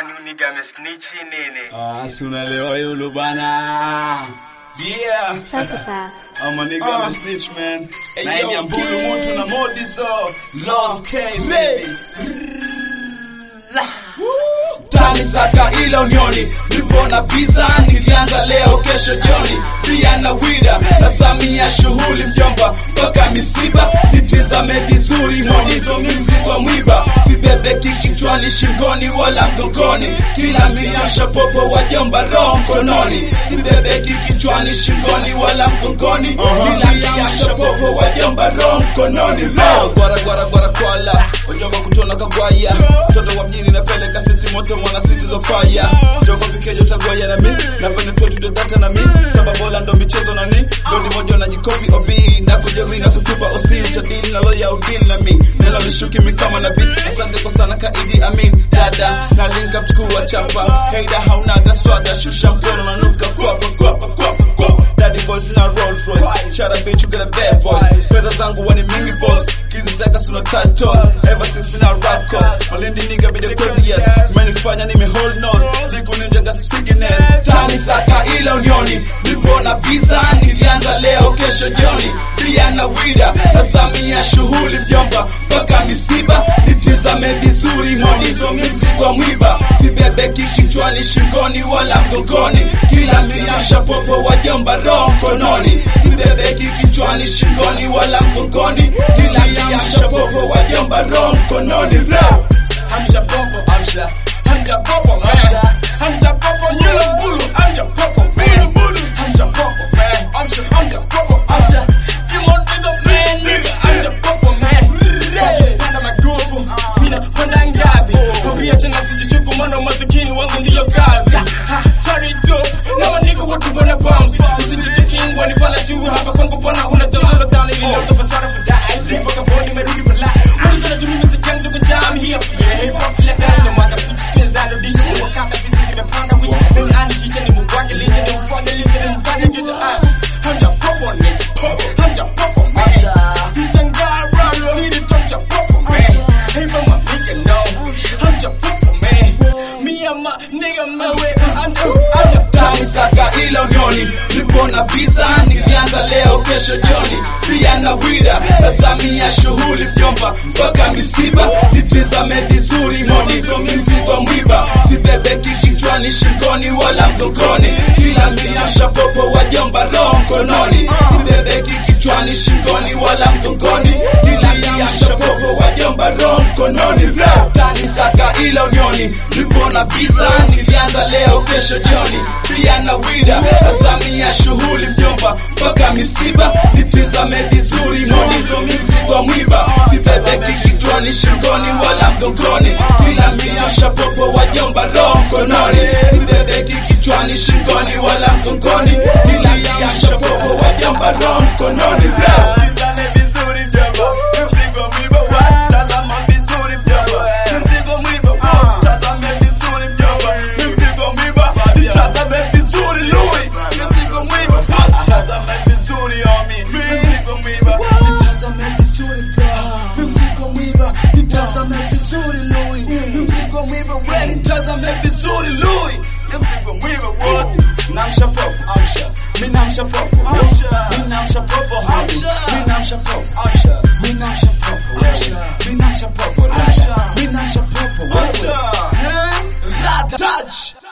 kwani uniga amesnichi nini? Ah, si unaelewa yule bana. Yeah. Psychopath. I'm a nigga, I'm a snitch man. Hey, na yo, hii mbulu kid. mtu na modi so. Lost K baby. tani saka ila unioni nipo na visa nilianza leo kesho joni pia na wida na samia shughuli mjomba mpaka misiba nitizame vizuri honizo mimzigo mwiba sibebeki kichwani shingoni wala mgongoni kila miasha popo wajomba roho mkononi sibebeki kichwani shingoni wala mgongoni kila miasha popo wajomba roho mkononi leo gwara gwara gwara kwala wajomba kutona kagwaya mtoto wa mjini napeleka siti moto mwana city zo fire joko pikejo tagwaya na mi napenda tu to data na mi saba bola ndo michezo na ni doni moja na jikopi obi na kujeri na kutupa osi utadili na loya udili na mi neno lishuki mi kama na beat asante kwa sana kaidi amin dada na link up chukua chapa haida haunaga swaga shusha mkono na nuka kwapa kwapa kwapa kwapa daddy boys na Rolls Royce shout out bitch you got a bad voice fedha zangu wani mingi boss kizitaka suna touch toes ever since we now rap course malindi nigga be the craziest menifanya nime hold nose liku ninja got sickness tani saka ila unioni nipo na visa nilianza leo kesho jioni pia na wida na samia shughuli mjomba mpaka misiba nitizame vizuri honizo mimzigo mwiba sibebeki kichwani shingoni wala mgongoni kila miasha popo wajomba roho mkononi sibebeki kichwani shingoni wala mgongoni kila miasha popo wajomba roho mkononi leo Hamja popo, hamja, hamja popo, man. Hamja popo, nyula mbulu, hamja popo, man. Hamja popo, man. Hamja, hamja popo, hamja. Kimon is a man, nigga. Hamja popo, man. Panda magugu, mina panda ngazi. Kwambia tena sijichuku, maana masikini wangu ndiyo kazi. Ha, tari tu, na maniga watu wana bombs. Usijichuki ngwa ni pala juu, hapa kwangu pana unatazama sana ili leo tupatana for that. Sleep wakaponi, nimerudi bala. What you gonna do, mimi sijang ndugu jam here. Yeah, hip hop kila dai, no matter speech skills down the DJ. Ni wakata busy, nimepanga wiki. Ni ani teacher, ni mubwake licha, ni mfanye licha, ni mfanye gicha. Ah, hamja popo, nigga. Hamja popo, man. Mtangara, city, hamja popo, man. Hey, but my nigga, no. Hamja popo, man. Me and my nigga, man, we- hamja, hamja tani saka ila unioni nipo na visa nilianza leo kesho joni pia na wida na samia shughuli mjomba mpaka misiba nitizame vizuri honizo mimzigo mwiba sibebeki kichwani shingoni wala mgongoni kila miasha popo wajomba roho mkononi sibebeki kichwani shingoni wala mgongoni kila miasha popo wajomba roho mkononi leo tani saka ila unioni nipo na visa nilianza leo kesho joni pia na wida na samia shughuli mjomba mpaka misiba nitizame vizuri honizo mimzigo mwiba sibebeki kichwani shingoni wala mgongoni kila miasha popo wajomba roho mkononi sibebeki kichwani shingoni wala mgongoni kila miasha popo wajomba roho mkononi leo Tizame vizuri mjomba, mzigo mwiba wa. Tazama vizuri mjomba, mzigo mwiba wa. Tazame vizuri mjomba, mzigo mwiba. Tazame vizuri Louis, mzigo mwiba wa. Tazame vizuri homie, mzigo mwiba. Tazame vizuri bro, mzigo mwiba. Tazame vizuri Louis, mzigo mwiba wa. Tazame vizuri Louis, mzigo mwiba wa. Namsha popo, amsha. Mimi namsha popo, amsha. Mimi namsha popo, amsha. Mimi namsha popo, amsha. Mimi namsha popo, amsha. Mimi namsha popo, amsha. Mimi namsha popo, amsha. Touch